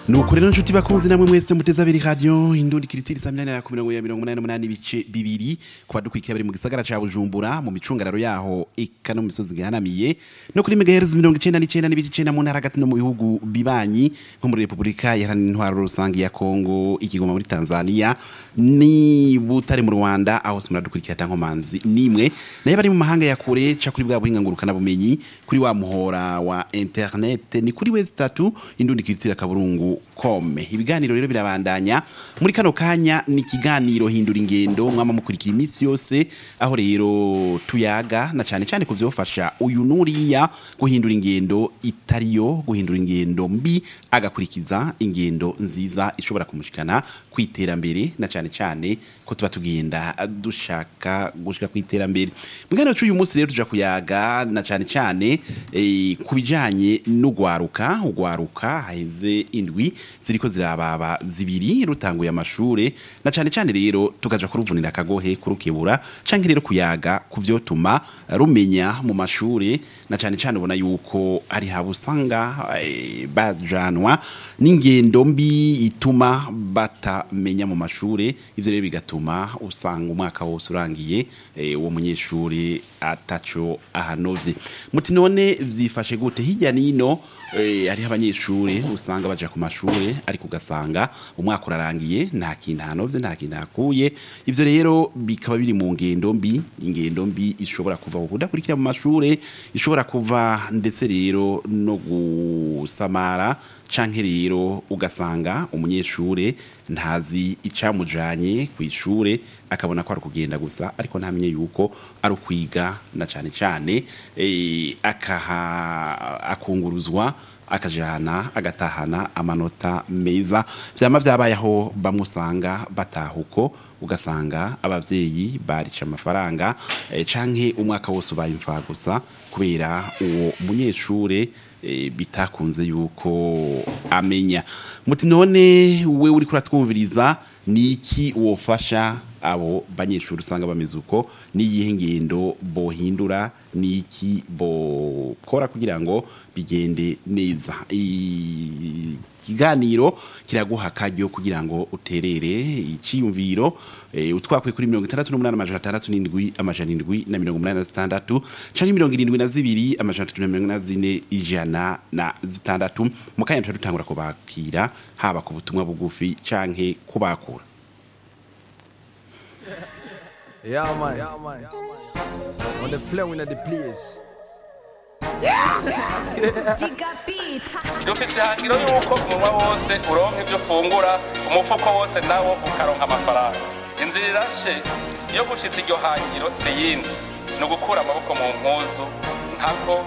nuko rero nshuti bakunzi namwe mwese muteze abiri radio indundi kiritiri saa minani na ku mirongo ya mirongo umunani n'umunani ibice bibiri ku badukurikiye bari mu gisagara ca bujumbura mu micungararo yaho eka no mu misozi gihanamiye no kuri megahertz mirongo icenda n'icenda n'ibice icenda mu ntara hagati no mu bihugu bibanyi nko muri repubulika iharanira intwaro rusange ya kongo ikigoma muri tanzania ni butare mu rwanda aho se muradukurikira ata nkomanzi nimwe nayo bari mu mahanga ya kure ca kuri bwa buhinga ngurukana bumenyi kuri wa muhora wa internet ni kuri wezi tatu indundi kiritira kaburungu kome ibiganiro rero birabandanya muri kano kanya ni ikiganiro hindura ingendo mwama mukurikira iminsi yose aho rero tuyaga na cyane cyane kuvyofasha uyu nuriya guhindura ingendo itariyo guhindura ingendo mbi agakurikiza ingendo nziza ishobora kumushikana kwiterambere na cyane cyane ko tuba tugenda dushaka gushika kwiterambere mugano cy'uyu munsi rero tuja kuyaga na cyane cyane eh, kubijanye n'ugwaruka ugwaruka haheze indwi ziriko zirababa zibiri rutanguye amashure na cyane cyane rero tukaja kuruvunira akagohe kurukebura canke rero kuyaga kuvyotuma rumenya mu mashure na cyane cyane ubona yuko ari habusanga eh, bajanwa n'ingendo mbi ituma batamenya mu mashure ivyo rero bigatuma usanga umwaka wose urangiye eh, uwo munyeshure ataco ahanovye muti none vyifashe gute hirya nino eh, hariho abanyeshure usanga baja ku mashure ariko ugasanga umwaka urarangiye nta kintu hanovye nta kintu hakuye ivyo rero bikaba biri mu ngendo mbi ingendo mbi ishobora kuva kudakurikira mu mashure ishobora kuva ndetse rero no gusamara canke rero ugasanga umunyeshure ntazi icamujanye ku ishure akabona ko ari kugenda gusa ariko ntamenye yuko ari ukwiga na cane cane eh, akaha akunguruzwa akajana agatahana amanota meza vyama vyabayeho bamusanga batahuko ugasanga abavyeyi barica amafaranga eh, canke umwaka wose ubaye imfa gusa kubera uwo munyeshure eh, bitakunze yuko amenya muti none we uri kuratwumviriza ni iki wofasha abo banyeshuri usanga bameze uko n'iyihe ngendo bohindura n'iki bokora kugira ngo bigende neza ikiganiro kiraguha akaryo kugira ngo uterere iciyumviro e, utwakwe kuri mirongo itandatu n'umunani amajana atandatu n'indwi amajana indwi na mirongo umunani na zitandatu canke mirongo irindwi na zibiri amajana atatu na mirongo ine na zine ijana na zitandatu mu kanya tuca dutangura kubakira haba ku butumwa bugufi canke kubakura Yeah, man. Yeah, man. On the flow in the place. Giga Beats. dufise ihangiro yuko umunwa wose uronka ivyo ufungura umufuko wose nawo ukaronka amafaranga inzira irashe iyo gushitsa iryo hangiro si yindi ni ugukura amaboko mu mpuzu nkako